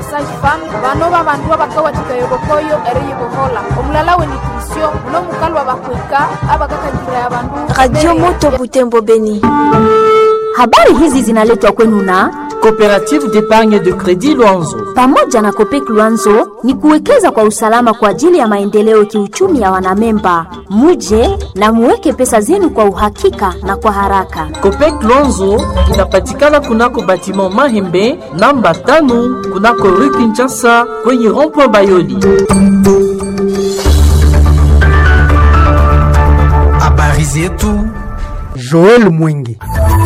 basage femme bano babandu abakawathika yobokoyo eriyibohola omulala wenutrition muno mukalwa bakwika abakakangirira abandu Radio Moto Butembo Beni. Habari hizi zinaletwa kwenu na Coopérative d'épargne de crédit Luanzo. pamoja na Kopek Luanzo ni kuwekeza kwa usalama kwa ajili ya maendeleo kiuchumi ya wanamemba. Muje na muweke pesa zenu kwa uhakika na kwa haraka. Copec Luanzo inapatikana kunako batiment Mahembe namba tano kunako rue Kinshasa kwenye rond-point Bayoli. Habari zetu Joel Mwingi.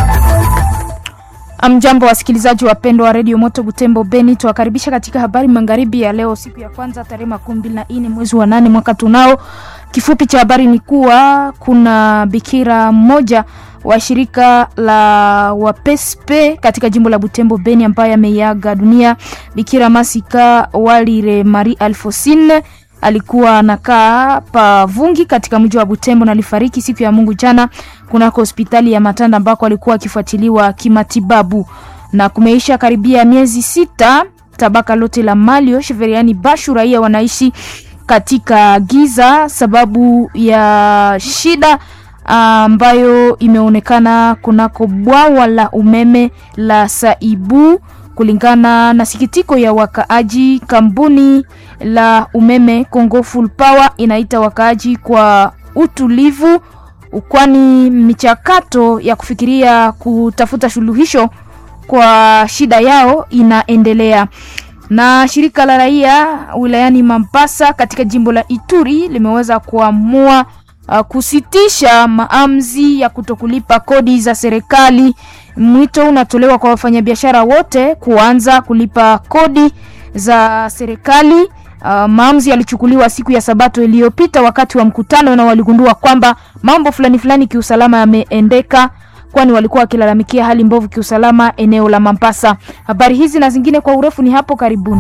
Amjambo wasikilizaji wapendwa wa redio Moto Butembo Beni, tuwakaribisha katika habari magharibi ya leo, siku ya kwanza tarehe makumi mbili na nne mwezi wa nane mwaka tunao. Kifupi cha habari ni kuwa kuna bikira mmoja wa shirika la wapespe katika jimbo la Butembo Beni ambaye ameiaga dunia. Bikira Masika Walire Marie Alfosine alikuwa anakaa Pavungi katika mji wa Butembo na alifariki siku ya Mungu jana kunako hospitali ya Matanda ambako alikuwa akifuatiliwa kimatibabu, na kumeisha karibia miezi sita tabaka lote la Malio Sheveriani Bashu raia wanaishi katika giza sababu ya shida ambayo imeonekana kunako bwawa la umeme la Saibu. Kulingana na sikitiko ya wakaaji, kampuni la umeme Congo Full Power inaita wakaaji kwa utulivu, kwani michakato ya kufikiria kutafuta suluhisho kwa shida yao inaendelea. Na shirika la raia wilayani Mambasa katika jimbo la Ituri limeweza kuamua uh, kusitisha maamuzi ya kutokulipa kodi za serikali. Mwito unatolewa kwa wafanyabiashara wote kuanza kulipa kodi za serikali. Uh, maamuzi yalichukuliwa siku ya Sabato iliyopita wakati wa mkutano, na waligundua kwamba mambo fulani fulani kiusalama yameendeka, kwani walikuwa wakilalamikia hali mbovu kiusalama eneo la Mambasa. Habari hizi na zingine kwa urefu ni hapo karibuni.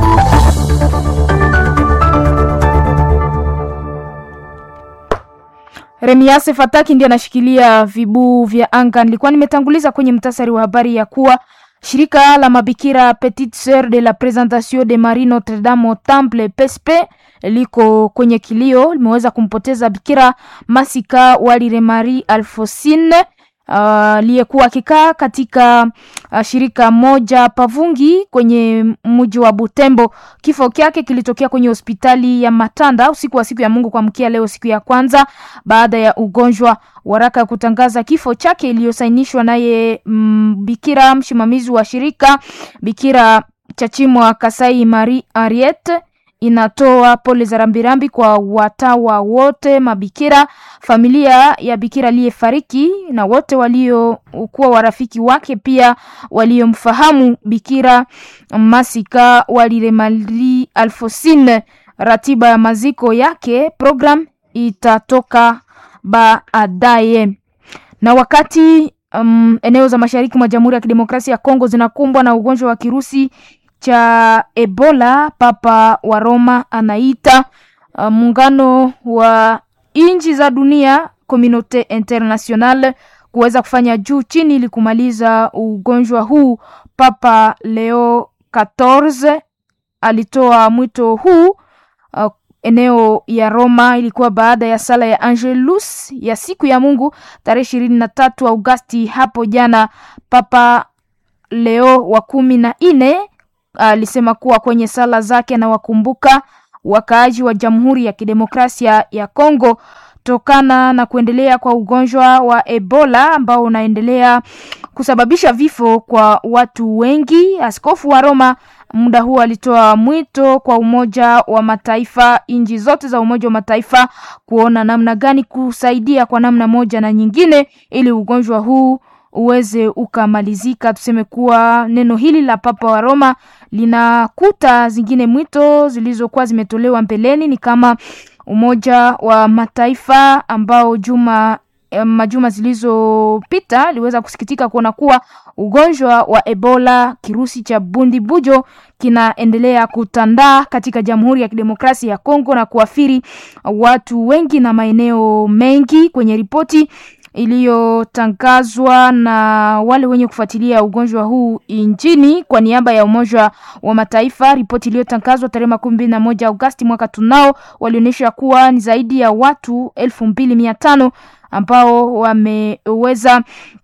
Remiase Fataki ndiye anashikilia vibuu vya anga. Nilikuwa nimetanguliza kwenye mtasari wa habari ya kuwa shirika la mabikira Petite Sœur de la Présentation de Marie Notre Dame au Temple PSP liko kwenye kilio, limeweza kumpoteza bikira Masika Walire Marie Alfosine aliyekuwa uh, akikaa katika uh, shirika moja Pavungi kwenye mji wa Butembo. Kifo kyake kilitokea kwenye hospitali ya Matanda usiku wa siku ya Mungu kuamkia leo, siku ya kwanza baada ya ugonjwa. Waraka ya kutangaza kifo chake iliyosainishwa naye mm, bikira msimamizi wa shirika Bikira Chachimwa Kasai Marie Ariete inatoa pole za rambirambi kwa watawa wote, mabikira, familia ya bikira aliyefariki na wote waliokuwa warafiki wake, pia waliomfahamu bikira Masika Walire Marie Alfosine. Ratiba ya maziko yake program itatoka baadaye. Na wakati um, eneo za mashariki mwa Jamhuri ya Kidemokrasia ya Kongo zinakumbwa na ugonjwa wa kirusi cha Ebola, Papa wa Roma anaita uh, muungano wa nchi za dunia Communaute Internationale kuweza kufanya juu chini ili kumaliza ugonjwa huu. Papa Leo 14 alitoa mwito huu uh, eneo ya Roma. Ilikuwa baada ya sala ya Angelus ya siku ya Mungu tarehe ishirini na tatu Augasti hapo jana. Papa Leo wa kumi na nne alisema kuwa kwenye sala zake anawakumbuka wakaaji wa Jamhuri ya Kidemokrasia ya Kongo tokana na kuendelea kwa ugonjwa wa Ebola ambao unaendelea kusababisha vifo kwa watu wengi. Askofu wa Roma muda huu alitoa mwito kwa Umoja wa Mataifa, nchi zote za Umoja wa Mataifa kuona namna gani kusaidia kwa namna moja na nyingine ili ugonjwa huu uweze ukamalizika. Tuseme kuwa neno hili la Papa wa Roma linakuta zingine mwito zilizokuwa zimetolewa mbeleni, ni kama Umoja wa Mataifa ambao juma majuma zilizopita aliweza kusikitika kuona kuwa ugonjwa wa Ebola kirusi cha bundi bujo kinaendelea kutandaa katika Jamhuri ya Kidemokrasia ya Kongo na kuathiri watu wengi na maeneo mengi. Kwenye ripoti iliyotangazwa na wale wenye kufuatilia ugonjwa huu nchini kwa niaba ya Umoja wa Mataifa. Ripoti iliyotangazwa tarehe makumi mbili na moja Agosti mwaka tunao walionyesha kuwa ni zaidi ya watu elfu mbili mia tano ambao wameweza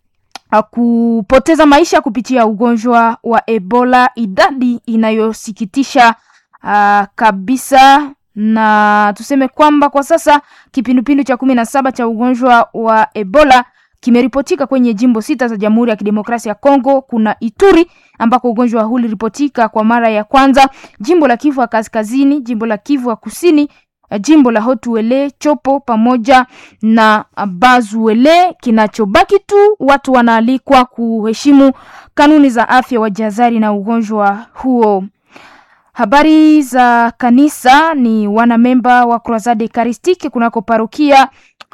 kupoteza maisha kupitia ugonjwa wa Ebola, idadi inayosikitisha uh, kabisa na tuseme kwamba kwa sasa kipindupindu cha kumi na saba cha ugonjwa wa Ebola kimeripotika kwenye jimbo sita za Jamhuri ya Kidemokrasia ya Kongo. Kuna Ituri ambako ugonjwa huu uliripotika kwa mara ya kwanza, jimbo la Kivu ya Kaskazini, jimbo la Kivu ya Kusini, jimbo la Hotuele, Chopo pamoja na Bazuele. Kinachobaki tu watu wanaalikwa kuheshimu kanuni za afya, wajihadhari na ugonjwa huo. Habari za kanisa ni wanamemba wa Croisade Eucharistique kunako parokia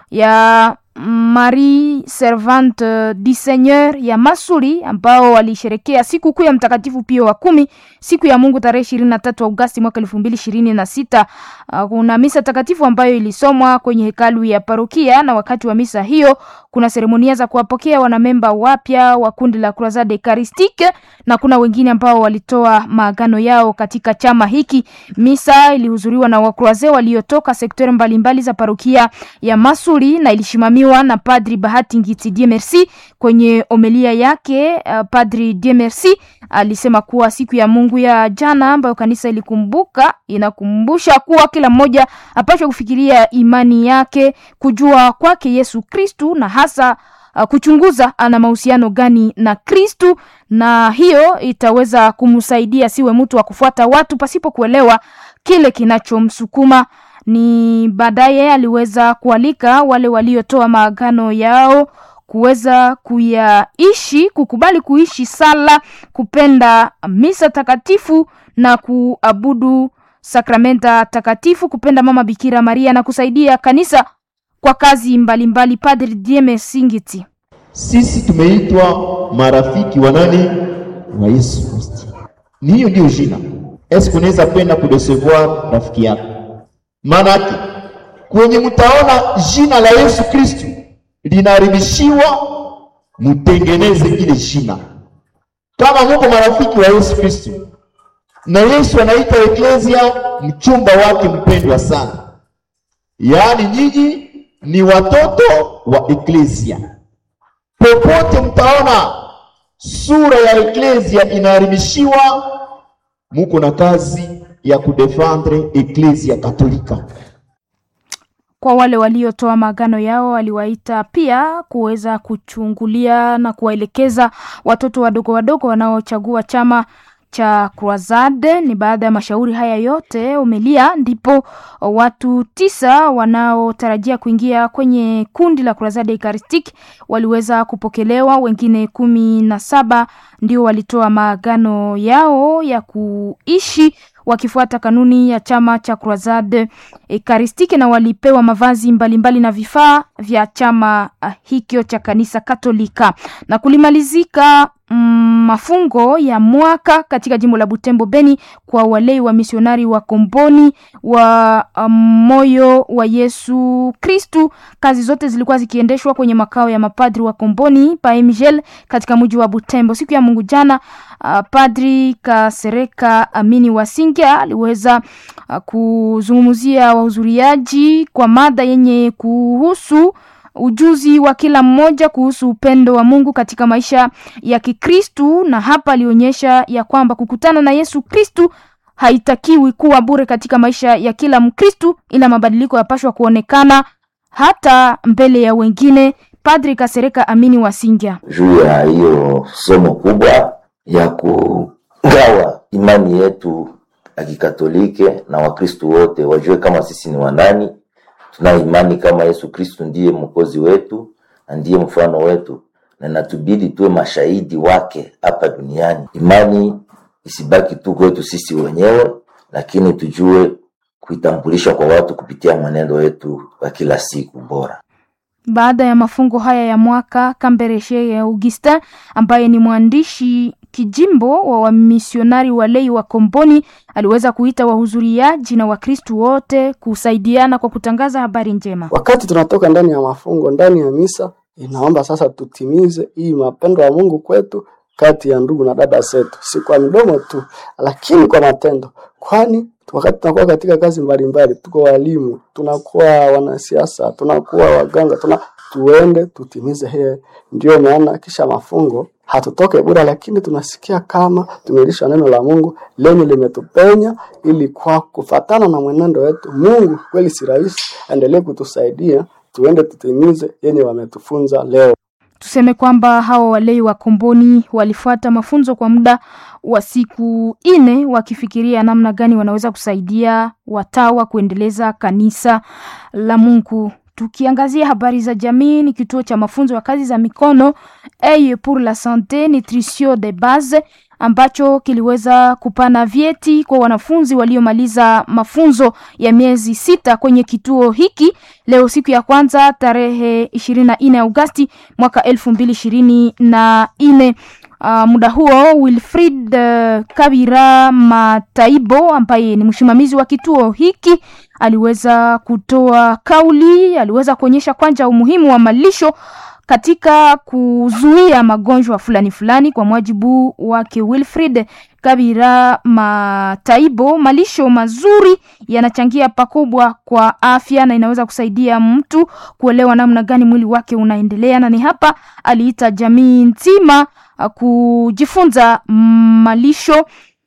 ya Marie Servante du Seigneur ya Masuri ambao walisherekea siku kuu ya Mtakatifu Pio wa kumi siku ya Mungu tarehe ishirini na tatu Agosti mwaka elfu mbili ishirini na sita. Kuna misa takatifu ambayo ilisomwa kwenye hekalu ya parokia, na wakati wa misa hiyo kuna seremonia za kuwapokea wanamemba wapya wa kundi la Croisade Eucharistique na kuna wengine ambao walitoa maagano yao katika chama hiki. Misa ilihudhuriwa na wakroaze waliotoka sekta mbalimbali za parokia ya Masuri na ilishimamiwa na Padri Bahati Ngiti Dieu Merci. Kwenye omelia yake uh, Padri Dieu Merci alisema kuwa siku ya Mungu ya jana ambayo kanisa ilikumbuka inakumbusha kuwa kila mmoja apaswa kufikiria imani yake, kujua kwake Yesu Kristu na hasa uh, kuchunguza ana mahusiano gani na Kristu, na hiyo itaweza kumsaidia siwe mtu wa kufuata watu pasipo kuelewa kile kinachomsukuma ni baadaye aliweza kualika wale waliotoa maagano yao kuweza kuyaishi, kukubali kuishi sala, kupenda misa takatifu na kuabudu sakramenta takatifu, kupenda Mama Bikira Maria na kusaidia kanisa kwa kazi mbalimbali. Padri Dieme Singiti: sisi tumeitwa marafiki wa nani? Wa Yesu Kristo. Ni hiyo ndio jina. Eske unaweza kwenda kudesevoir rafiki yako Maanake kwenye mtaona jina la Yesu Kristu linaharibishiwa, mutengeneze ile jina. Kama muko marafiki wa Yesu Kristu, na Yesu anaita eklesia mchumba wake mpendwa sana, yaani nyinyi ni watoto wa eklesia. Popote mtaona sura ya eklesia inaharibishiwa, muko na kazi ya kudefendre eklesia katolika. Kwa wale waliotoa maagano yao aliwaita pia kuweza kuchungulia na kuwaelekeza watoto wadogo wadogo wanaochagua chama cha Croisade. Ni baada ya mashauri haya yote umelia, ndipo watu tisa wanaotarajia kuingia kwenye kundi la Croisade Eucharistique waliweza kupokelewa. Wengine kumi na saba ndio walitoa maagano yao ya kuishi wakifuata kanuni ya chama cha Croisade Eucharistique na walipewa mavazi mbalimbali mbali na vifaa vya chama hikyo cha kanisa Katolika na kulimalizika mm, mafungo ya mwaka katika jimbo la Butembo Beni kwa walei wa misionari wa Komboni wa um, moyo wa Yesu Kristu. Kazi zote zilikuwa zikiendeshwa kwenye makao ya mapadri wa Komboni pa Emgel katika mji wa Butembo. Siku ya Mungu jana, uh, Padri Kasereka Amini Wasinga aliweza uh, kuzungumzia wahudhuriaji kwa mada yenye kuhusu ujuzi wa kila mmoja kuhusu upendo wa Mungu katika maisha ya Kikristu, na hapa alionyesha ya kwamba kukutana na Yesu Kristu haitakiwi kuwa bure katika maisha ya kila Mkristu, ila mabadiliko yapashwa kuonekana hata mbele ya wengine. Padri Kasereka Amini Wasinga juu ya hiyo somo kubwa ya kugawa imani yetu ya Kikatolike na Wakristu wote wajue kama sisi ni wanani tuna imani kama Yesu Kristu ndiye mwokozi wetu na ndiye mfano wetu, na natubidi tuwe mashahidi wake hapa duniani. Imani isibaki tu kwetu sisi wenyewe, lakini tujue kuitambulisha kwa watu kupitia mwenendo wetu wa kila siku bora. Baada ya mafungo haya ya mwaka, Kambereshe ya Augustin ambaye ni mwandishi kijimbo wa wamisionari walei wa Komboni aliweza kuita wahudhuriaji na Wakristu wote kusaidiana kwa kutangaza habari njema. Wakati tunatoka ndani ya mafungo, ndani ya misa, Inaomba sasa tutimize hii mapendo ya Mungu kwetu kati ya ndugu na dada zetu, si kwa midomo tu, lakini kwa matendo, kwani wakati tunakuwa katika kazi mbalimbali, tuko walimu, tunakuwa wanasiasa, tunakuwa waganga, tuna tuende tutimize hiyo. Ndio maana kisha mafungo hatutoke bure, lakini tunasikia kama tumelishwa neno la Mungu lenye limetupenya, ili kwa kufatana na mwenendo wetu, Mungu kweli si rahisi, aendelee kutusaidia tuende tutimize yenye wametufunza leo. Tuseme kwamba hawa walei wa Komboni walifuata mafunzo kwa muda wa siku nne wakifikiria namna gani wanaweza kusaidia watawa kuendeleza kanisa la Mungu. Tukiangazia habari za jamii, ni kituo cha mafunzo ya kazi za mikono Eye pour la sante nutrition de base ambacho kiliweza kupana vyeti kwa wanafunzi waliomaliza mafunzo ya miezi sita kwenye kituo hiki leo siku ya kwanza tarehe ishirini na nne Agosti mwaka elfu mbili ishirini na nne. Uh, muda huo Wilfrid uh, Kabira Mataibo ambaye ni msimamizi wa kituo hiki aliweza kutoa kauli, aliweza kuonyesha kwanza umuhimu wa malisho katika kuzuia magonjwa fulani fulani. Kwa mujibu wake Wilfrid Kabira Mataibo, malisho mazuri yanachangia pakubwa kwa afya na inaweza kusaidia mtu kuelewa namna gani mwili wake unaendelea, na ni hapa aliita jamii nzima kujifunza malisho.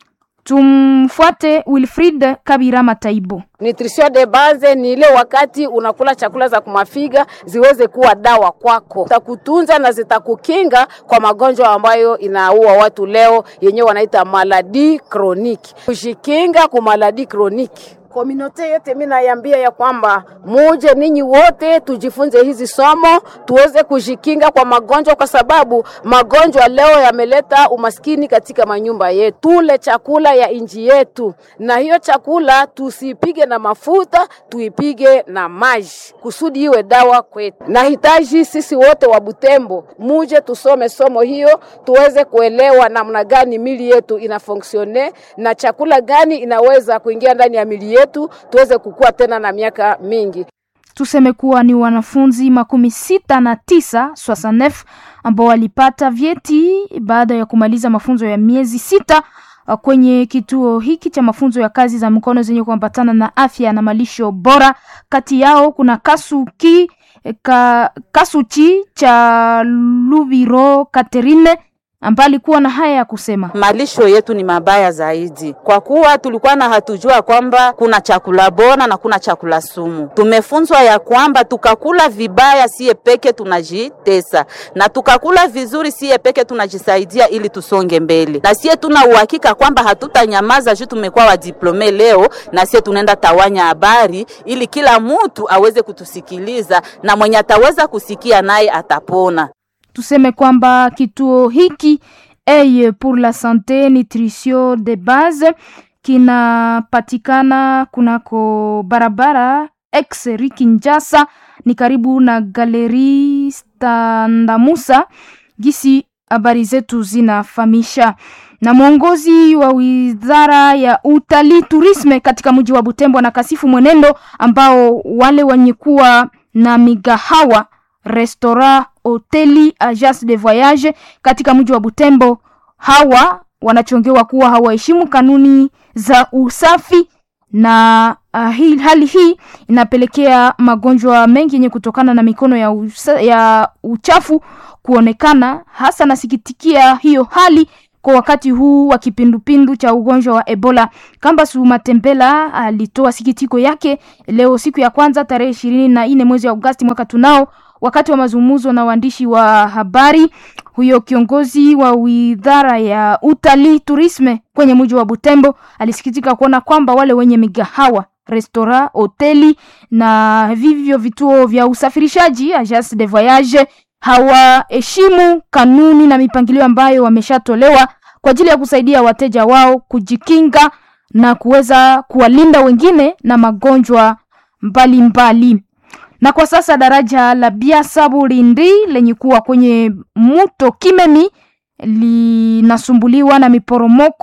Tumfuate Wilfrid Kabira Mataibo. Nutrition de base ni ile wakati unakula chakula za kumafiga ziweze kuwa dawa kwako, zitakutunza na zitakukinga kwa magonjwa ambayo inaua watu leo, yenyewe wanaita maladi kroniki. Kujikinga kwa maladi kroniki Kominote yote mimi naiambia ya kwamba muje ninyi wote tujifunze hizi somo tuweze kujikinga kwa magonjwa, kwa sababu magonjwa leo yameleta umaskini katika manyumba yetu. Tule chakula ya inji yetu, na hiyo chakula tusipige na mafuta, tuipige na maji kusudi iwe dawa kwetu. Nahitaji sisi wote wa Butembo muje tusome somo hiyo, tuweze kuelewa namna gani mili yetu inafonksione na chakula gani inaweza kuingia ndani ya mili yetu yetu tuweze kukua tena na miaka mingi. Tuseme kuwa ni wanafunzi makumi sita na tisa swasanef ambao walipata vyeti baada ya kumaliza mafunzo ya miezi sita kwenye kituo hiki cha mafunzo ya kazi za mikono zenye kuambatana na afya na malisho bora. Kati yao kuna Kasuki ka, Kasuchi cha Lubiro Katerine ambaye alikuwa na haya ya kusema: malisho yetu ni mabaya zaidi, kwa kuwa tulikuwa na hatujua kwamba kuna chakula bora na kuna chakula sumu. Tumefunzwa ya kwamba tukakula vibaya siye peke tunajitesa, na tukakula vizuri siye peke tunajisaidia ili tusonge mbele, na siye tuna uhakika kwamba hatutanyamaza juu tumekuwa wadiplome leo, na siye tunaenda tawanya habari ili kila mtu aweze kutusikiliza, na mwenye ataweza kusikia naye atapona. Tuseme kwamba kituo hiki Eye pour la sante nutrition de base kinapatikana kunako barabara ex Rikinjasa, ni karibu na galeri Standamusa, gisi habari zetu zinafahamisha. Na mwongozi wa wizara ya utalii tourisme katika mji wa Butembo na kasifu mwenendo ambao wale wenye kuwa na migahawa restaurant hoteli agence de voyage katika mji wa Butembo. Hawa wanachongewa kuwa hawaheshimu kanuni za usafi na uh, hii, hali hii inapelekea magonjwa mengi yenye kutokana na mikono ya, usa, ya uchafu kuonekana. Hasa nasikitikia hiyo hali kwa wakati huu wa kipindupindu cha ugonjwa wa Ebola. Kambasu Matembela alitoa sikitiko yake leo siku ya kwanza tarehe ishirini na nne mwezi wa Agosti mwaka tunao wakati wa mazungumzo na waandishi wa habari. Huyo kiongozi wa widhara ya utalii tourisme kwenye mji wa Butembo alisikitika kuona kwamba wale wenye migahawa restaurant, hoteli na vivyo vituo vya usafirishaji agence de voyage hawaheshimu kanuni na mipangilio ambayo wameshatolewa kwa ajili ya kusaidia wateja wao kujikinga na kuweza kuwalinda wengine na magonjwa mbalimbali mbali. Na kwa sasa daraja la Biasabu Lindi lenye kuwa kwenye mto Kimemi linasumbuliwa na miporomoko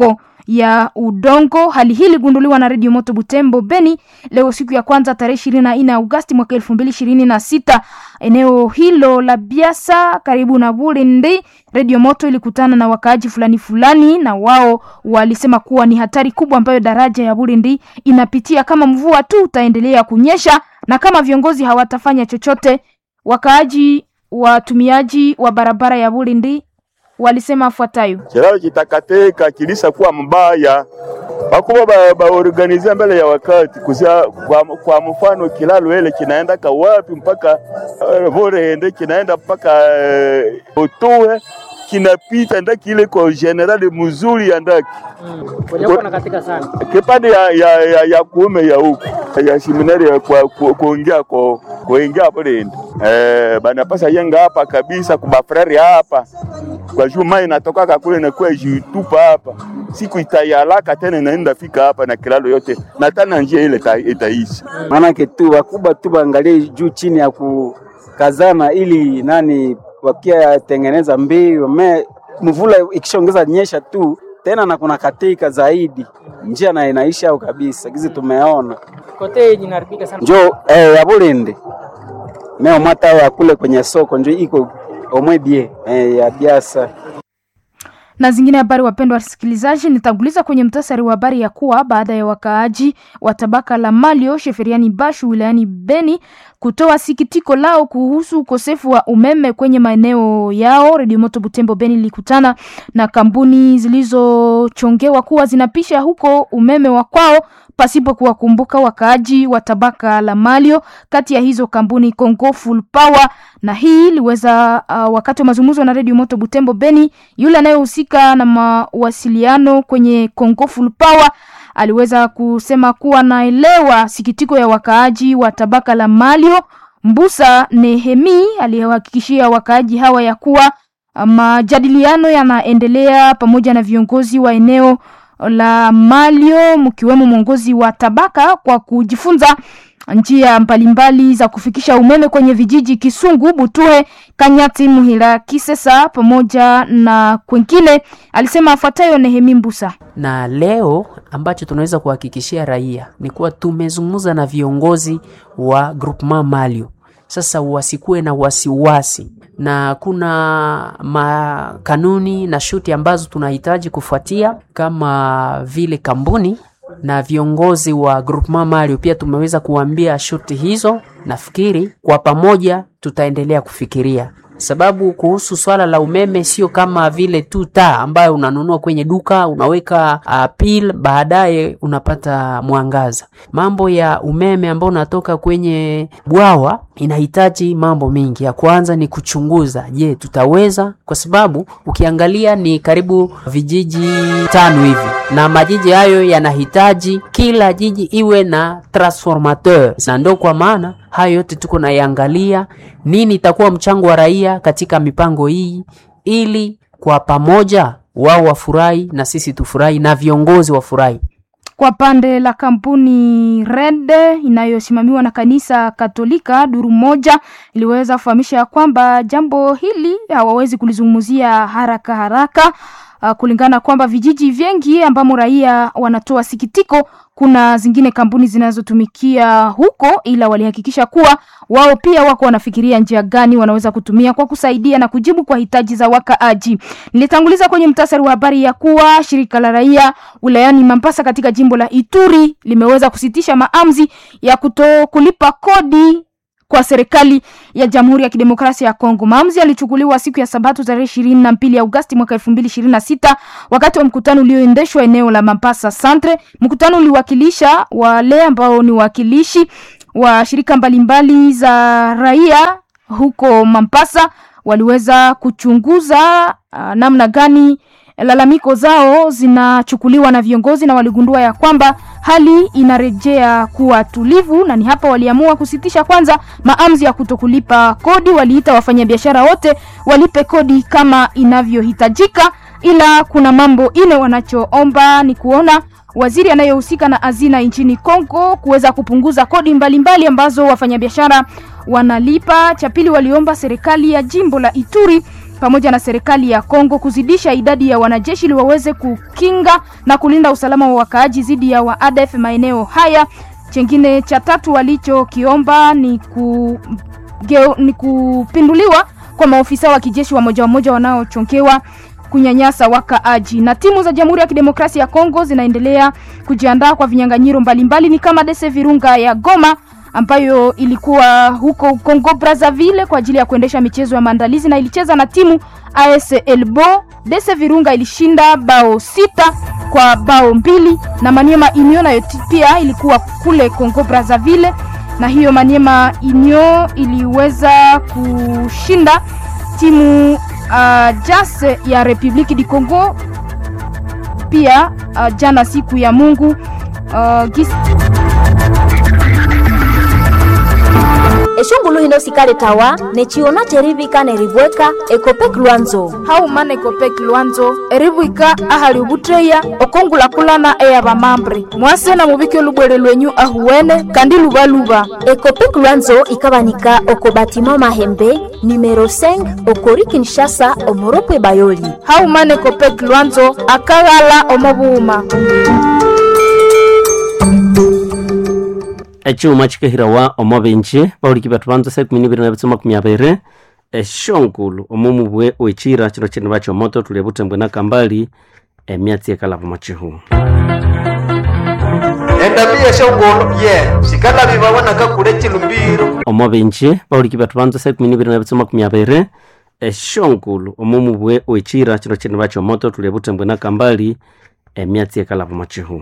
ya udongo. Hali hii iligunduliwa na redio Moto Butembo Beni leo siku ya kwanza tarehe ishirini na nne Agosti mwaka elfu mbili ishirini na sita eneo hilo la Biasa karibu na Bulindi. Redio Moto ilikutana na wakaaji fulani fulani, na wao walisema kuwa ni hatari kubwa ambayo daraja ya Bulindi inapitia kama mvua tu utaendelea kunyesha na kama viongozi hawatafanya chochote. Wakaaji watumiaji wa barabara ya Bulindi walisema afuatayo: kilalo kitakateka kilisa kuwa mbaya bakuba ba, baorganizia mbele ya wakati kusia, kwa, kwa mfano kilalo ile kinaenda kawapi mpaka uh, Vorende kinaenda mpaka uh, Otoe kinapita ndaki ile kwa generali mzuri ya ndaki mm. katika sana kipande ya, ya, ya, ya kuume ya huku ya seminari ya kwa kuingia kwa kuingia Vorende eh, banapasa yenga hapa kabisa kubafrari hapa kwa juu mai inatoka kule na kwa jitupa hapa siku itayalaka tena inaenda fika hapa na kilalo yote na tena njia ile itaishi. Maana tu wakubwa tu baangalie juu chini ya kukazana, ili nani wakia tengeneza mbio me mvula ikishaongeza nyesha tu tena na kuna katika zaidi njia na inaisha au kabisa gizi tumeona kote inaharibika sana. Njo eh, ya Bulindi meo mata ya kule kwenye soko njo iko omwebie eh, ya biasa na zingine habari. Wapendwa wasikilizaji, nitanguliza kwenye mtasari wa habari ya kuwa baada ya wakaaji wa tabaka la Malio Sheferiani Bashu wilayani Beni kutoa sikitiko lao kuhusu ukosefu wa umeme kwenye maeneo yao, Radio Moto Butembo Beni ilikutana na kampuni zilizochongewa kuwa zinapisha huko umeme wa kwao pasipo kuwakumbuka wakaaji wa tabaka la Malio. Kati ya hizo kampuni Congo Full Power, na hii iliweza uh, wakati wa mazungumzo na Radio Moto Butembo Beni, yule anayehusika na mawasiliano kwenye Congo Full Power aliweza kusema kuwa naelewa sikitiko ya wakaaji wa tabaka la Malio. Mbusa Nehemi aliyehakikishia wakaaji hawa ya kuwa majadiliano yanaendelea pamoja na viongozi wa eneo la Malio mkiwemo mwongozi wa tabaka kwa kujifunza njia mbalimbali za kufikisha umeme kwenye vijiji Kisungu, Butuhe, Kanyati, Muhila, Kisesa pamoja na kwengine. Alisema afuatayo Nehemi Mbusa. Na leo ambacho tunaweza kuhakikishia raia ni kuwa tumezungumza na viongozi wa Groupement Malio. Sasa wasikuwe na wasiwasi na kuna makanuni na shuti ambazo tunahitaji kufuatia kama vile kampuni na viongozi wa Groupement Malio pia tumeweza kuambia shuti hizo. Nafikiri kwa pamoja tutaendelea kufikiria, sababu kuhusu swala la umeme sio kama vile tu taa ambayo unanunua kwenye duka unaweka uh, pil baadaye unapata mwangaza. Mambo ya umeme ambao unatoka kwenye bwawa inahitaji mambo mengi. Ya kwanza ni kuchunguza, je, tutaweza? Kwa sababu ukiangalia ni karibu vijiji tano hivi, na majiji hayo yanahitaji kila jiji iwe na transformateur, na ndio kwa maana hayo yote tuko naiangalia, nini itakuwa mchango wa raia katika mipango hii, ili kwa pamoja wao wafurahi na sisi tufurahi na viongozi wafurahi. Kwa pande la kampuni Red inayosimamiwa na kanisa Katolika, duru moja iliweza kufahamisha kwamba jambo hili hawawezi kulizungumzia haraka haraka. Uh, kulingana kwamba vijiji vingi ambamo raia wanatoa sikitiko, kuna zingine kampuni zinazotumikia huko, ila walihakikisha kuwa wao pia wako wanafikiria njia gani wanaweza kutumia kwa kusaidia na kujibu kwa hitaji za wakaaji. Nilitanguliza kwenye mtasari wa habari ya kuwa shirika la raia wilayani Mambasa katika jimbo la Ituri limeweza kusitisha maamuzi ya kuto kulipa kodi kwa serikali ya Jamhuri ya Kidemokrasia ya Kongo. Maamuzi yalichukuliwa siku ya Sabato tarehe ishirini na mbili Agosti mwaka elfu mbili ishirini na sita wakati wa mkutano ulioendeshwa eneo la Mambasa Centre. Mkutano uliwakilisha wale ambao ni wakilishi wa shirika mbalimbali za raia huko Mambasa, waliweza kuchunguza uh, namna gani lalamiko zao zinachukuliwa na viongozi na waligundua ya kwamba hali inarejea kuwa tulivu, na ni hapa waliamua kusitisha kwanza maamuzi ya kutokulipa kodi. Waliita wafanyabiashara wote walipe kodi kama inavyohitajika, ila kuna mambo ine wanachoomba ni kuona waziri anayehusika na hazina nchini Kongo kuweza kupunguza kodi mbalimbali mbali ambazo wafanyabiashara wanalipa. Cha pili, waliomba serikali ya jimbo la Ituri pamoja na serikali ya Kongo kuzidisha idadi ya wanajeshi ili waweze kukinga na kulinda usalama wa wakaaji dhidi ya wa ADF maeneo haya. Chengine cha tatu walichokiomba ni, ku, geo, ni kupinduliwa kwa maofisa wa kijeshi wa moja wa moja wanaochonkewa kunyanyasa wakaaji. Na timu za Jamhuri ya Kidemokrasia ya Kongo zinaendelea kujiandaa kwa vinyang'anyiro mbalimbali, ni kama Dese Virunga ya Goma ambayo ilikuwa huko Congo Brazzaville kwa ajili ya kuendesha michezo ya maandalizi na ilicheza na timu AS Elbo. Dese Virunga ilishinda bao sita kwa bao mbili, na Maniema Union nayo pia ilikuwa kule Congo Brazzaville, na hiyo Maniema Union iliweza kushinda timu uh, JAS ya Republiki di Congo pia uh, jana siku ya Mungu uh, gis... eshungulu hino sikale tawa nechiona cherivika nerivweka ekopek lwanzo haumana ekopek lwanzo erivwika ahali ubutreya okongulakulana eya vamambre mwase na muvike olubwere lwenyu ahuwene kandi luvaluva ekopek lwanzo ikavanika oko batima mahembe numero 5 okori kinshasa omoropwe bayoli haumana ekopek lwanzo akaghala omovuuma eciuma cikahirawa omo binji bahuliki batu banza sa ikumi nibiri na bitso makumi abiri eshongulu omo mubwe oecira cino cini bacio moto tulia butembwe na kambali emyatsi ekalavo macihu endabia shongolo ye sikalavi vawonaka kule cilumbiro omo binji bahuliki batu banza sa ikumi nibiri na bitso makumi abiri eshongulu omo mubwe oecira cino cini bacio moto tulia butembwe na kambali emyatsi ekalavo macihu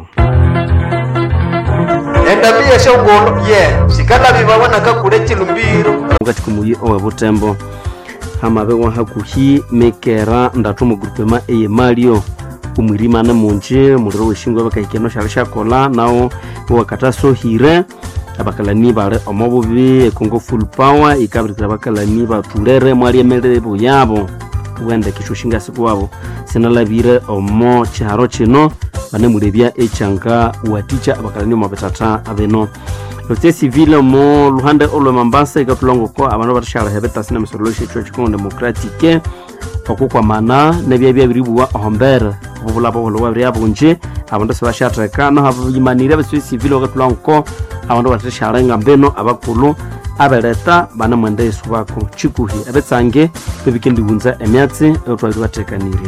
endabia shongolo ye sikalavi vawonaka kule cilumbiro mukati kumuyi owe butembo hamabewa hakuhi mekera ndatu mugurupema eye malio umwirimane munji muliro weshingwe bakahikeno shali shakola nawo wakatasohire abakalani bali omo bubi ekongo full power ikabirikira abakalani batulere mwaliemelere buyabo wende kishushinga siku wabo sinalabire omo chiharo chino banemulebya echanga waticha abakalani omo betata abeno lote civile mo luhande olwe mambasa ikatulongoko abandu batashala betasi na misolo shecho chikongo democratique okukwamana nebya byabiribuwa ohombere obubulabo bulowa byabunji abandu sibashatheka no habimanire besu civile okatulongoko abandu batashala ngambeno abakulu abeleta banemwenda yesu bako chikuhi ebetsange bebikendihunza emyatsi eotwali batekanirya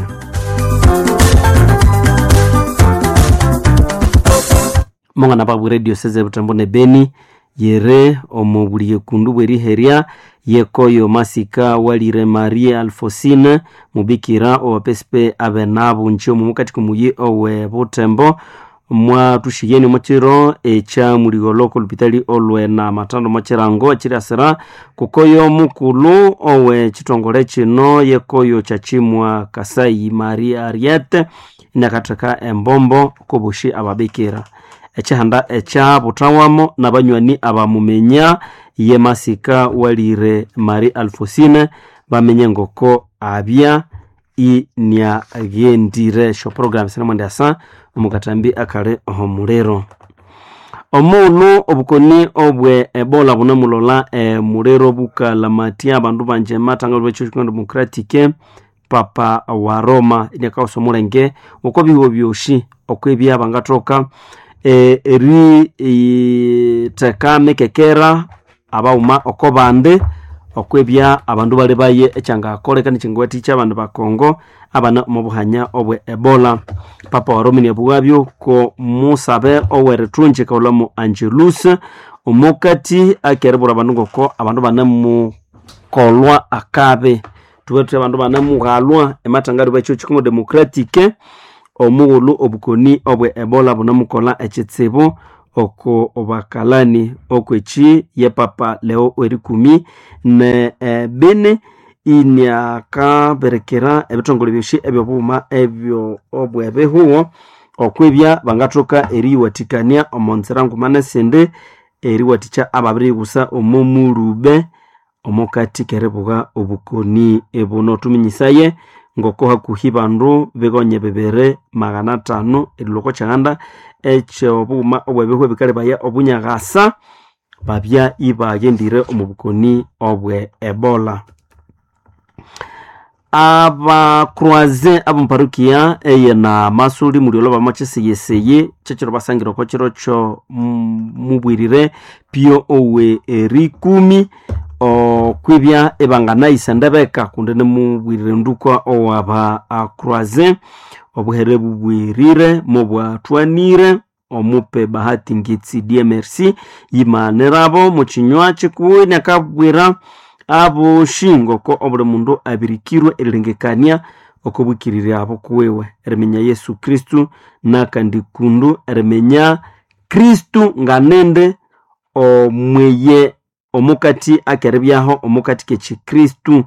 mongana babwe radio seze butambo ne beni yere omo buli yekundu bweriherya yekoyo masika walire marie alfosine mubikira owapesipe abenabo nchi omu mukati kumuyi owe butembo mwatushiyeni mochiro echa muligoloko lupitali olwe na matando mochirango chiriasira kukoyo mukulu owe chitongole chino yekoyo chachimwa kasai maria ariete inakatheka embombo kobushi ababikira echihanda echa butawamo na banywani abamumenya ye masika walire mari alfosine bamenye ngoko abya inyagendire sho program sinemwende asa omukatambi akale omuliro omunu obukoni obwe ebola bunemulola emuliro bukalamati abandu banje matanga lwecho chikondo democratique papa wa roma inyakausa omulenge oko biwo byoshi okwebya bangathoka e, eri e, teka mekekera abauma oko bande okwebya abandu bali baye ekyangakole nikyingwati kyabandu bakongo abana omubuhanya obwe ebola papa waromini abuwabyo ko musabe owerethunji kaulamu angelus omukati akeribura abandu ngoko abandu banemukolwa akabe tubetuthi abandu banemughalwa ematangaro bekyo kikongo democratique omughulu obukoni obwe ebola bunamukola ekitsibu oko obakalani okweki ye papa leo erikumi ne e, bene inyakaberekera ebitongole byoshi ebyobuuma ebyo obwe bihuwo okwebya bangathoka eriyiwathikania omonzira ngumane sindi eriwathikya ababiri gusa omomulube omukati keribuga obukoni ebuno tuminyisaye ngoko hakuhi bandu bigonye bibiri magana atano eriloko kyaganda ekyobuuma obwebihu bikali baya obunyagasa babya ibagendire omu bukoni obwe ebola abakroise abomparukia eye na masuli muliolo bamo chiseyeseye chechiro basangire oko chiro cho mm, mubwirire pio owe erikumi okwibya ebanganaisa ndebeka kundi nimubwirire nduka owaba akroise obuhere bubwirire mobwatwanire omupe bahati ngitsi dmrc yimanirabo muchinywa chikuwi nakabwira abo shingo ko obuli mundu abirikirwe erilengekania okobwikirire abo kuwewe erimenya yesu kristu nakandi kundu erimenya kristu nganende omweye omukati akeribyaho omukati kechikristu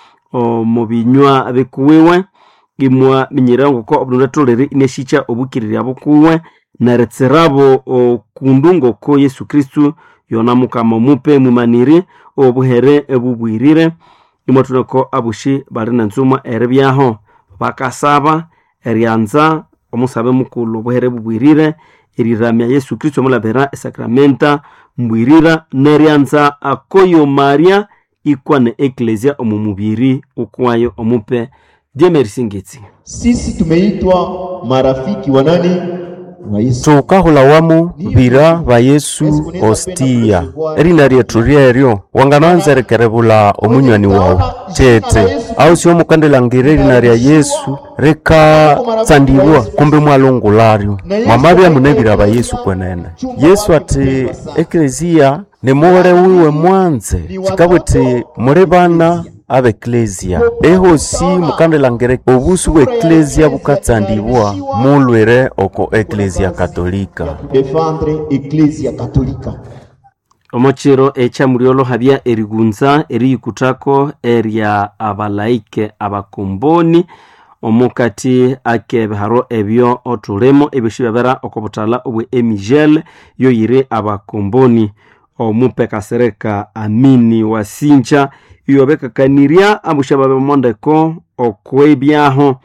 omubinywa bikuwiwe imwa minyerera ngoko obulundu atolere ineshikya obwikirire abo kuwe neritsirabo okundu ngoko yesu kristu yona mukama omupe mwimaniri obuhere ebubwirire imwathuneko abushi bali nenzumwa eribyaho bakasaba eryanza omusabe mukulu obuhere bubwirire eriramya yesu kristu omulabira esakramenta mbwirira neryanza akoyo maria ikwane eklesia omu mubiri ukwayo omupe diemerisingitsi sisi tumeitwa marafiki wa nani wa yesu tukahulawamu bira ba yesu ostia erina ryetu ryeryo wangananzerekerebula omunywani wawu cete au sio mukandilangire erina rya yesu rikatsandibwa kumbe mwalungularyo mwamabya mune bira ba yesu kwenene yesu ati eklesia nimule wiwe mwanze cikabwiti muli bana abeklesia ehosi mukandilangire obusu bwa eklesia bukatsandibwa mulwire oko eklesia katolika defendre eklesia katolika omukiro ekyamulyolo habya erigunza eriyikutako erya abalaike abakomboni omukati akebiharo ebyo otulimo ebyosi byabera okobutala obwe emigel yoyire abakomboni omupe kasereka amini wasinja iyobekakanirya abusha babemondeko okwebyaho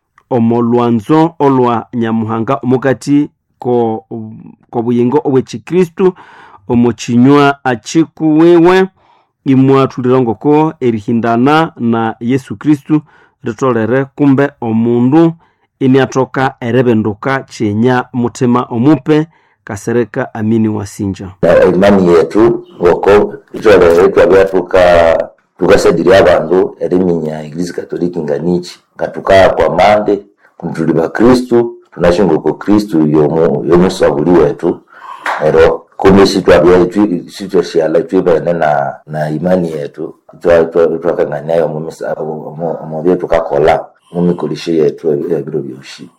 omolwanzo olwa nyamuhanga omukati ko kobuyingo obwekikristu omukinywa akikuwiwe imwathulira ngoko erihindana na yesu kristu ritolere kumbe omundu iniatoka erebenduka kyenya mutima omupe kasereka amini wasinja na imani yetu ngoko itolere twabya tuka tukasadiria abandu eriminya eglise katoliki nganichi ngatukaa kwa mande tuli bakristu tunashinga uko kristu yomu yomusabuli wetu ero kumbe sitwabya sitwashala twibene na na imani yetu twakanganiayo omubyo tukakola mumikolisho yetu ebiro byoshi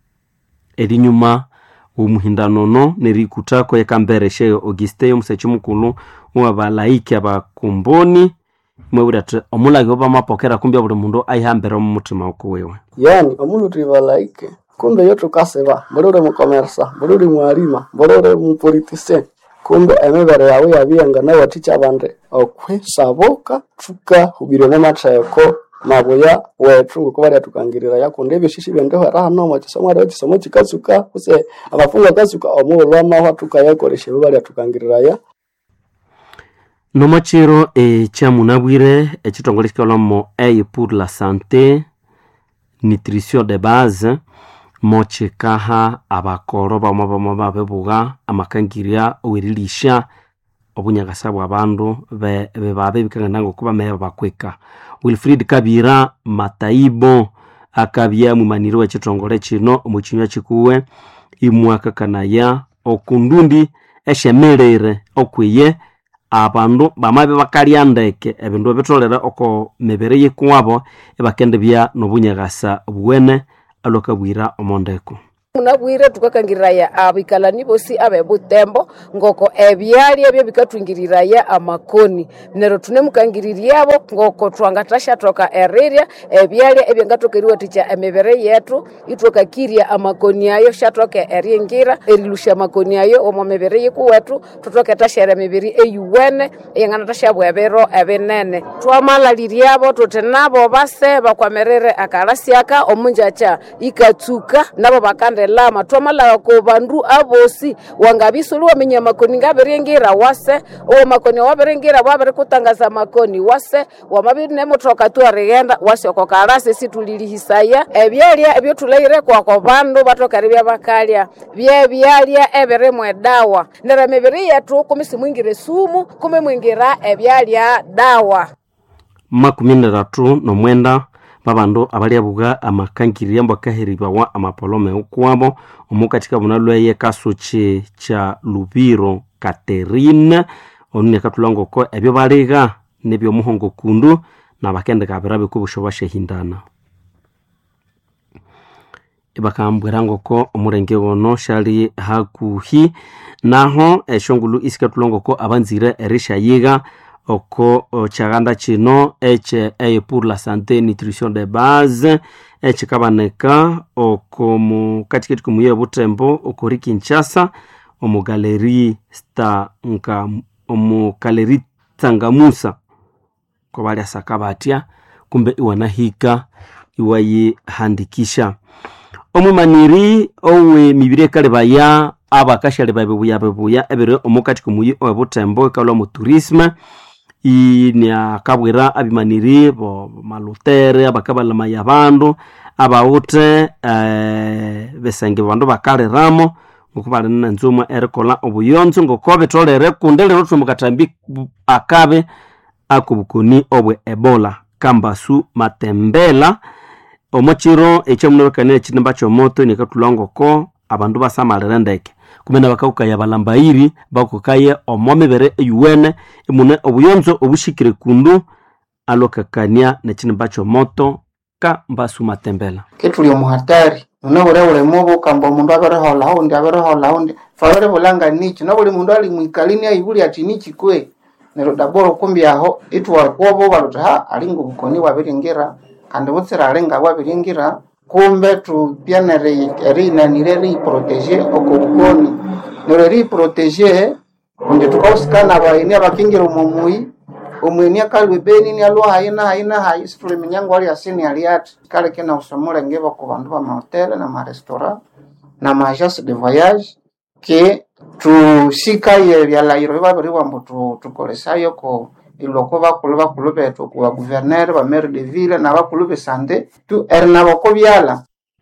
erinyuma omuhindanono nerikutako yekambereshe auguste omusachi mukulu wabalaiki abakumboni mwebwira ati omulagi obamapokera kumbe buli mundu aihambere omu mutima ukuwiwe yani omundu tribalaike kumbe yo tukaseba mbuli uli mukomersa mbuli uli mwalima mbuli uli mupolitisien kumbe emibere yawu yabiyenga nawathicha abandi okwisabuka tukahubirya mumatheko mabuya wethu ngoku balya tukangirira yakundi ebyo shishi byendihwera hano omu kisomo aliwo kisomo kikatsuka kuse abafungu akatsuka omughulhu amahwa tukayakolesya ebyo balya tukangiriraya nomukiro ekyamunabwire ekitongole kikalwamo aid pour la santé nutrition de base mokikaha abakoro bamwe bamwe babebuga amakangirya owerilisha obunyakasa bwa bandu bebabe bikangana ngoku bameya bakwika wilfrid kabira mataibo akabya mwimaniri wekitongole kino omukinywa kikuwe imwakakanaya okundundi eshemerere okwiye abandu bamabe bakalya ndeke ebindu ebitolere oko mibiri yikuwabo ebakendibya nobunyakasa buwene alwakabwira omondeko munabwire tukakangiriraya abikalani bosi abebutembo ngoko ebyalya ebyo bikatwingiriraya amakoni nero tunemukangiriryabo ngoko twangatashathoka erirya ebyalya ebyangatoka eriwathikya emibiri yetu itwakakirya amakoni ayo shathoke eryingira erilusya amakoni ayo omu mibiri yikuwetu tuthoke etashera emibiri eyuwene eyanganatashabwa ebiro ebinene twamalaliryabo tuthi nabo base bakwamirire akalasiaka omunjacha ikatsuka nabo bakande lama twamala ko bandu abosi wangabisulu waminya makoni ngabiringira wase uwo makoni wabiringira wabiri kutangaza makoni wase wamabiri nemutoka tu arighenda wase oko karasi situlilihisaya ebyalya ebyo tuleire kwako bandu batokari byabakalya bye byalya ebirimwe dawa nera mibiri yetu kumisi mwingire sumu kumi mwingira ebyalya dawa makumi ndatatu nomwenda babandu abalyabuga amakangirya mbakaheribawa amapolome ukwabo omu katika buna lweye kasuchi cha lubiro katerine onu nekatulangoko ebyo baliga nebyomuhongo kundu nabakendeka birabe kubusho bashehindana ibakambwira ngoko omulenge gono shali hakuhi naho eshongulu isikatulongoko abanzire erishayiga oko o, chaganda chino eche eye pour la santé nutrition de base echikabaneka oko mu katikati kumuyire butembo okori kinshasa omu galeri stanka omu galeri tsangamusa kobalya saka batya kumbe iwanahika iwayihandikisha omwimaniri owe mibiri ekale baya abakashale babebuya bebuya ebiri omukati kumuyi owebutembo ikalwa mu tourisme iniakabwira abimaniri bo malutere abakabalamaya abandu abawute eh, besenge bandu bakaliramo ngoku bali nenzuma erikola obuyonzo ngoko bitolere kundi lero tumukatambi akabe akobukoni obwe ebola kambasu matembela omukiro ekyamunabakania ekinimba kyomoto nikatulangoko abandu basamalire ndeke kumena bakaukaya balambairi bakukaye omo mibere eyuwene imune obuyonzo obushikire kundu alokakania nekinimba kyomoto kambasu matembela kituli omuhatari nune burebure mubu kamba omundu aberehola hundi aberehola hundi fabere bulanga nichi na buli mundu ali mwikalini aibuli ati nichi kwe nero daboro kumbi aho itware kwobo baluti ha alinga obukoni bwabiringira kandi butsira alinga bwabiringira kumbe tupyanere erinanire riprotege oko bukoni nero riprotege kundi tukausikana baini abakingira omumui omweni akalwe beni ni alwa haina haina hayi situle minyango ali asini ali ati kale kena usomole ngeba ku bandu ba mahotele na marestaurant na maagence de voyage ke tusikaye byalairo babiri bwambo tu- tukolesayo ko iloko bakulu bakulu betu ku baguvernere ba maire de ville na bakulu besante tu eri nabo ko byala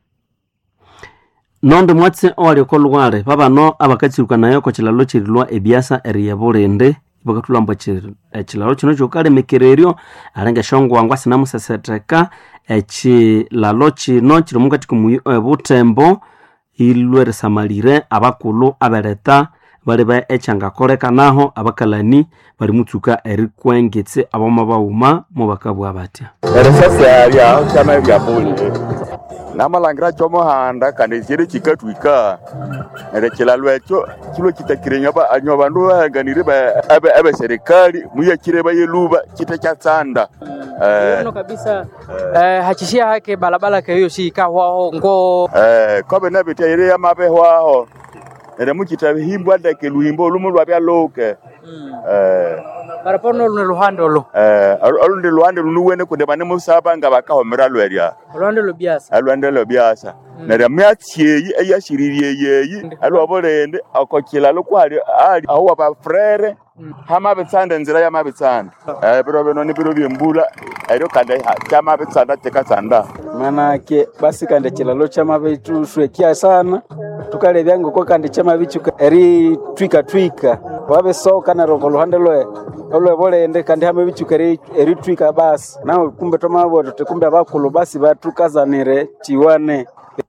nondi mwatse owali okolwale babano abakatsirukanayo ko kilalo kirilwa ebyasa eriya bulindi bakatulamba ekilalo kino kyokalemekereryo alenge eshongwangwa sinamuseseteka ekilalo kino kiri mukati kumuyi obutembo ilwerisamalire abakulu abeleta bali ba ekyangakolekanaho abakalani bali mutsuka erikwengetse aboma bauma mubakabwa batya erisasi alya kyama ebyabulire namalangira kyomuhanda kandi kiri kikatwika neryo kilalo ekyo kilo kitakire nyoba anyo bandu bahanganire ba- abe abe serikali muyakire bayeluba kita kyatsanda eh Ono kabisa eh, hachishia hake balabala ke hiyo shika hwaho ngo eh kobe nabitya ire yamabehwaho neryo mukita himbwa ndeke luhimbo lumu lwabyaloke eh barapono lune luhande olo eh olundi luhande lunuwene kundi bane musaba nga bakahomera lwerya luhande lubyasa alwendelo byasa neryo myatsi eyashiririe yeyi alwabulindi oko kilalo kwali ali aho wabafrere hamabitsanda enzira yamabitsanda eh biro bino ni biro byembula eryo kandi ha- kyamabitsanda tikatsanda manake basi kandi chilalo chamavituswekia sana tukalevya ngoko kandi chamavichuka eri twika twika wavesoka naroko luhande lwe olwe volende kandi hamavichuka eri eri twika basi nawe kumbe tomavoto tikumbe avakulu basi vatukazanire chiwane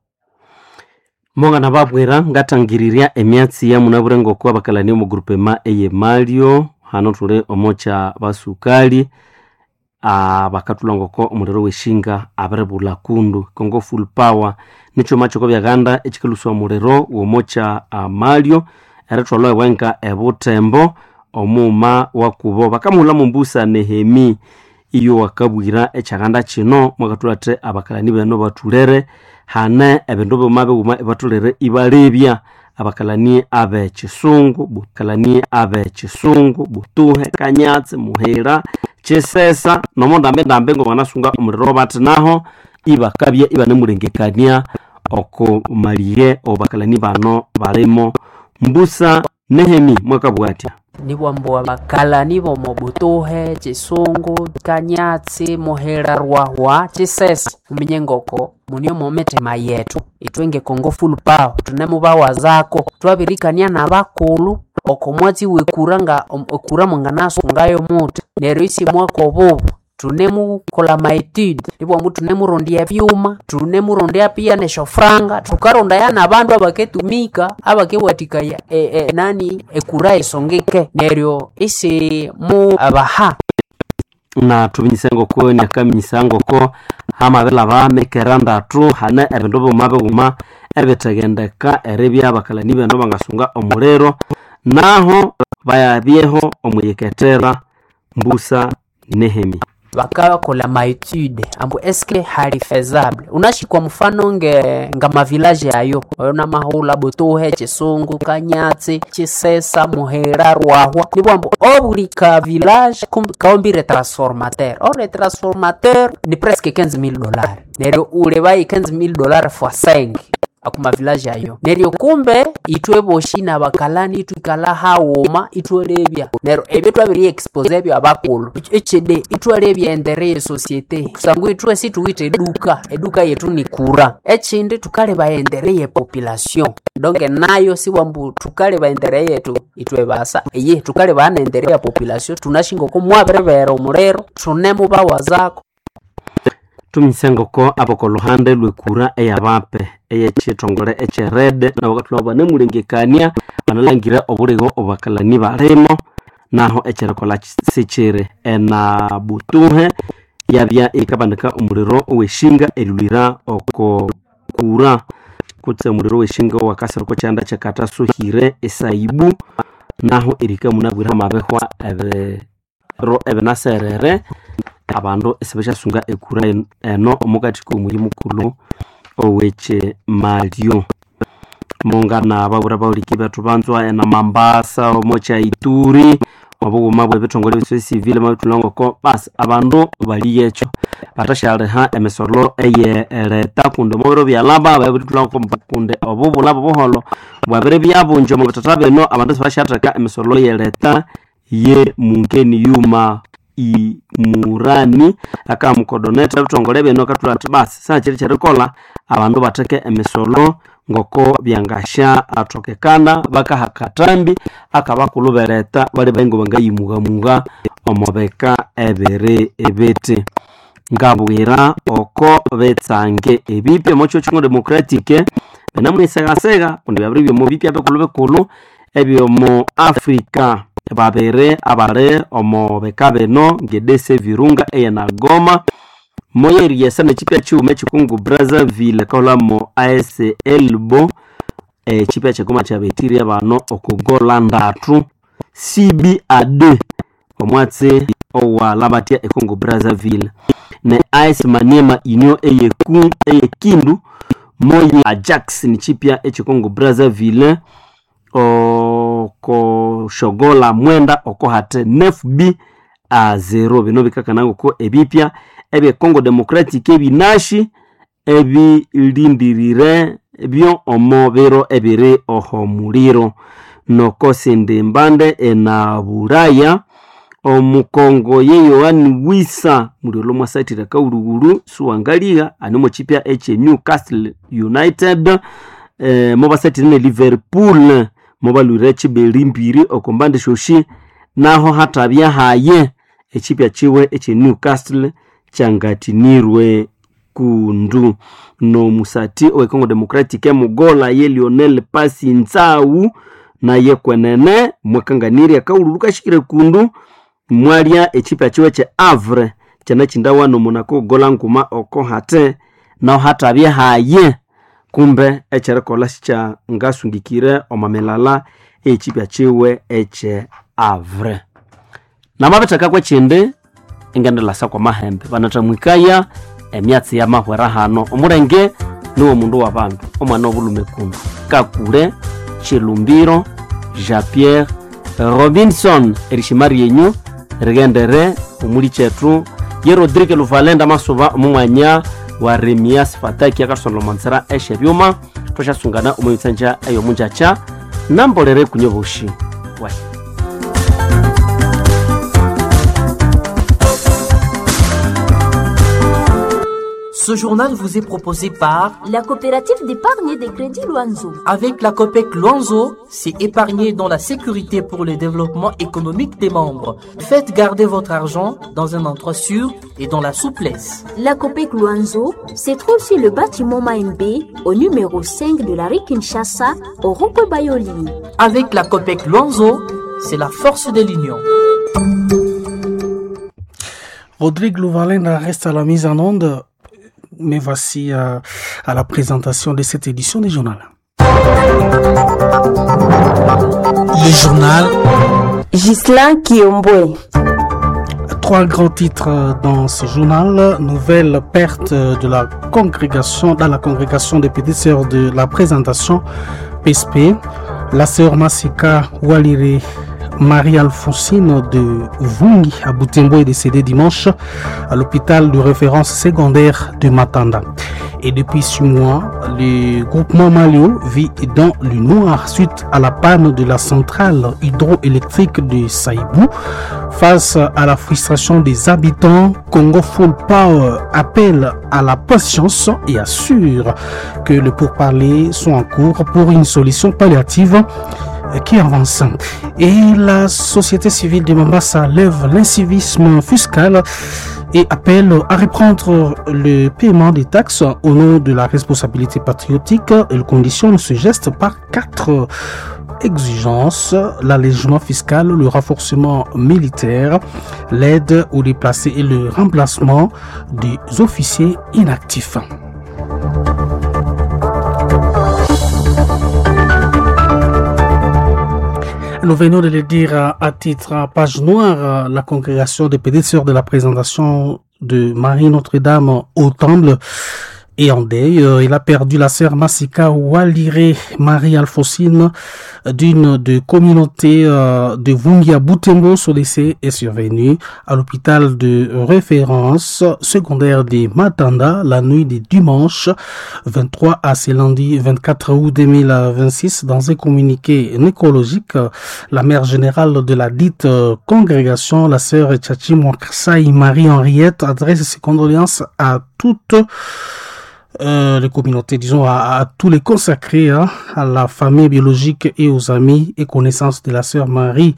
mongana babwera ngatangirirya emyatsi ya munaburengo abakalani omu grupema eye malio hano tuli omocha basukali abakatulangoko omuliro weshinga abirebula kundu kongo full power nicho machoko byaganda ekikaluswa omuliro womocha uh, malio eritwalwa ewenga ebutembo omuma wakubo bakamuhula mumbusa nehemi iyo wakabwira ekyaganda kino mwakatulate abakalani beno batulere hane ebindu byuma biwuma ibatulere ibalebya abakalani abe kisungu bukalani abe kisungu butuhe kanyatsi muhira kisesa nomondambe ndambe ngo banasunga omuliro bati naho ibakabya ibanemulengekania oko malie obakalani bano balimo mbusa nehemi mwakabwatya nibwambo abakalani bomobutuhe chisungu kanyatsi muhera rwahwa chisesa umenye ngoko munio mometema yetu itwenge kongo full power tunemubawa zako twabirikania na bakulu oko mwatsi wekura nga ekura mwanganasungayo muti neryo isi mwako bubu tunemukola maetude nibwambu tunemurondya byuma tunemurondya pia neshofranga tukaronda yana bandu abaketumika abakewatikaya e, e, nani ekura esongeke neryo isi mu abaha na tubinyise ngoko niakaminyisa ngoko hamabela bamekera ndatu hane ebindu biuma biuma ebitegendeka eribya abakalani beno bangasunga omuliro naho bayabyeho omuyeketera mbusa nehemi bakakola maetude ambu eske hali faisable unashikwa mfano nge nga mavilaje ayo oyo namahula butuhe chisungu kanyatsi chisesa muhera rwahwa nibwambu obuli ka village kaombire transformateur or le transformateur ni presque 15000 dollars neryo ule bayi 15000 dollars fois 5 akuma village ayo neryo kumbe itwe boshi na bakalani itwikala hawuma itwolebya neryo ebyo twabiri expose ebyo abakulu echede itwolebya endere ye societe kusangu itwe situwite eduka eduka yetu ni kura echindi tukaleba endere ye population donke nayo siwambu tukaleba endere yetu itwe basa eye tukaleba ana endere ya population tunashingoko mwaberevera omulero tunemubawa zako tumise ngoko aboko luhande lwekura eyabape eyechitongole echerede nabakatula banemulengekania banalangire obuligo obakalani balimo naho echerikola sichiri ena butuhe yabya ikabandika omuliro oweshinga erilwira oko kura kutse omuliro weshinga wakasiriko kyanda kyekata suhire esaibu naho erika munabwire amabehwa ebiro ebinaserere abandu esibashasunga ekura eno omukati komuyi mukulu oweche malio mungana babura bauliki betu banzwa ena mambasa omocha ituri obughuma bwe bitongole bise civile mabitulongoko basi abandu bali yecho batashaliha emisolo eye leta kunde mubiro byalaba babitulongoko kunde obubula bubuholo bwabire byabunja mu bitata bino abandu sibashateka emisolo ye leta ye mungeni yuma imurani akamukodoneta bitongole bino katula ati basi sakiri kyerikola abandu batheke emisolo ngoko byangasha atokekana bakaha katambi akabakulu bereta bali baingo bangayimugamuga omubeka ebiri ebiti ngabwira oko betsange ebipya mocho chingo democratic benamunisega kundi byabiri byomu bipya bikulu bikulu ebyomu africa babiri abali omu bika bino ngedese virunga eyena goma moyeriesa nechipya chiume echikungu brazzaville kaulamo as elbo echipya chegoma chabetirie bano okugola ndatu cba2 omwatsi owalabatya econgo brazzaville ne as maniema inyo eyeku eyekindu moye ajax nichipya echikongo brazzaville okoshogola mwenda okohate nefb a zero bino bikakanangoko ebipya ebye congo democratic ebinashi ebilindirire byo omo biro ebiri oho muliro nokosindi mbande ena buraya omukongo ye yohani wisa mulilo mwasaitira kaulugulu suwangaliga animo chipya eche newcastle united eh, mobasaitire ne liverpool mobalwire echibeli mbiri okombande shoshi naho hatabya haye echipya chiwe eche newcastle changatinirwe kundu nomusati owekongo democratic emugola ye lionel pasi nzau naye kwenene mwakanganirya kaululu kashikire kundu mwalya echipya chiwe che avre chana chindawa nomunako gola nkuma oko hate naho hatabya haye kumbe echerikola shicha ngasungikire omamelala echipya chiwe eche avre namabetheka kwechindi ingendelasa kwa mahembe banathamwikaya emyatsi ya mahwera hano omulenge niwo mundu wa bandu omwana obulume kundu kakule chilumbiro jean pierre robinson erishima ryenyu rigendere omuli chetu ye rodrigue luvalenda masuba omumwanya wa remias fataki akasolomansira eshe byuma twashasungana omuyitsanja eyo munjacha nambolere kunyoboshi wai Ce journal vous est proposé par La coopérative d'épargne et de crédit Loanzo. Avec la COPEC Luanzo, c'est épargner dans la sécurité pour le développement économique des membres. Faites garder votre argent dans un endroit sûr et dans la souplesse. La COPEC Luanzo se trouve sur le bâtiment Maembe au numéro 5 de la rue Kinshasa au rond-point Bayoli. Avec la COPEC Luanzo, c'est la force de l'union. Rodrigue Louvalenda reste à la mise en onde, mais voici euh, à la présentation de cette édition du journal. Le journal Gislain Kiombwe. Trois grands titres dans ce journal. Nouvelle perte de la congrégation, dans la congrégation des petites sœurs de la présentation PSP. La sœur Masika Walire Marie-Alphonsine de Vungi à Boutembo est décédée dimanche à l'hôpital de référence secondaire de Matanda. Et depuis six mois, le groupement Malio vit dans le noir suite à la panne de la centrale hydroélectrique de Saïbou. Face à la frustration des habitants, Congo Full Power appelle à la patience et assure que les pourparlers sont en cours pour une solution palliative qui avance. Et la société civile de Mombasa lève l'incivisme fiscal et appelle à reprendre le paiement des taxes au nom de la responsabilité patriotique. Elle conditionne ce geste par quatre exigences, l'allègement fiscal, le renforcement militaire, l'aide aux déplacés et le remplacement des officiers inactifs. Nous venons de le dire à titre page noire, la congrégation des petites sœurs de la présentation de Marie Notre-Dame au Temple et en deuil. Il a perdu la sœur Massika Walire Marie Alphonsine d'une de communauté de Vungia Boutembo. Son décès est survenu à l'hôpital de référence secondaire de Matanda la nuit du dimanche 23 à ce lundi 24 août 2026. Dans un communiqué nécrologique, la mère générale de la dite congrégation, la sœur Tchachi Mwaksai Marie-Henriette, adresse ses condoléances à toutes euh, les communautés, disons, à, à tous les consacrés, hein, à la famille biologique et aux amis et connaissances de la sœur Marie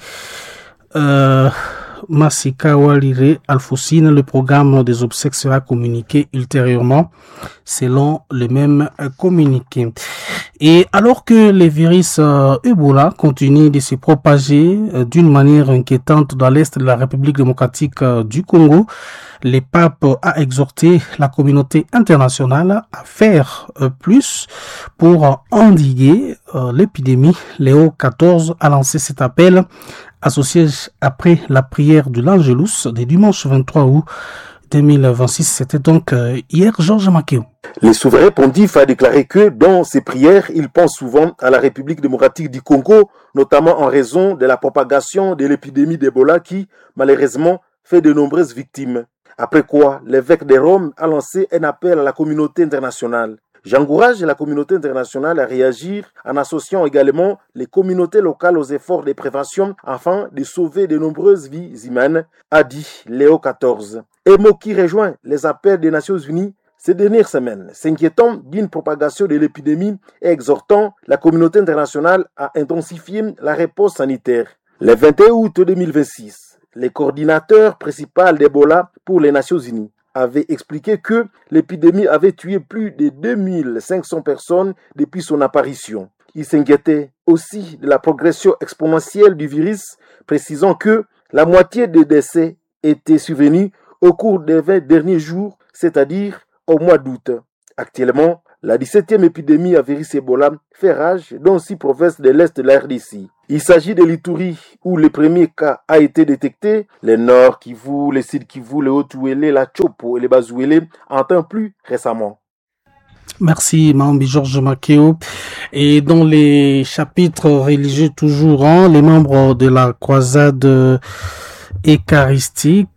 euh, Masika Walire Alfoussine. Le programme des obsèques sera communiqué ultérieurement selon le même communiqué. Et alors que les virus euh, Ebola continuent de se propager euh, d'une manière inquiétante dans l'est de la République démocratique euh, du Congo, le pape a exhorté la communauté internationale à faire plus pour endiguer l'épidémie. Léo XIV a lancé cet appel associé après la prière de l'Angelus du dimanche 23 août 2026. C'était donc hier Georges Makeo. Le souverain pontife a déclaré que dans ses prières, il pense souvent à la République démocratique du Congo, notamment en raison de la propagation de l'épidémie d'Ebola qui, malheureusement, fait de nombreuses victimes. Après quoi, l'évêque de Rome a lancé un appel à la communauté internationale. J'encourage la communauté internationale à réagir en associant également les communautés locales aux efforts de prévention afin de sauver de nombreuses vies humaines, a dit Léo XIV. Et mot qui rejoint les appels des Nations Unies ces dernières semaines, s'inquiétant d'une propagation de l'épidémie et exhortant la communauté internationale à intensifier la réponse sanitaire. Le 21 août 2026, le coordinateur principal d'Ebola pour les Nations Unies avait expliqué que l'épidémie avait tué plus de 2500 personnes depuis son apparition. Il s'inquiétait aussi de la progression exponentielle du virus, précisant que la moitié des décès étaient survenus au cours des 20 derniers jours, c'est-à-dire au mois d'août. Actuellement, la 17e épidémie à virus Ebola fait rage dans six provinces de l'Est de la RDC. Il s'agit de l'Ituri où le premier cas a été détecté. Le Nord Kivu, le Sud Kivu, le Haut-Ouélé, la Chopo et le Bas-Ouélé en temps plus récemment. Merci, Mambi Georges Makeo. Et dans les chapitres religieux toujours, hein, les membres de la croisade eucharistique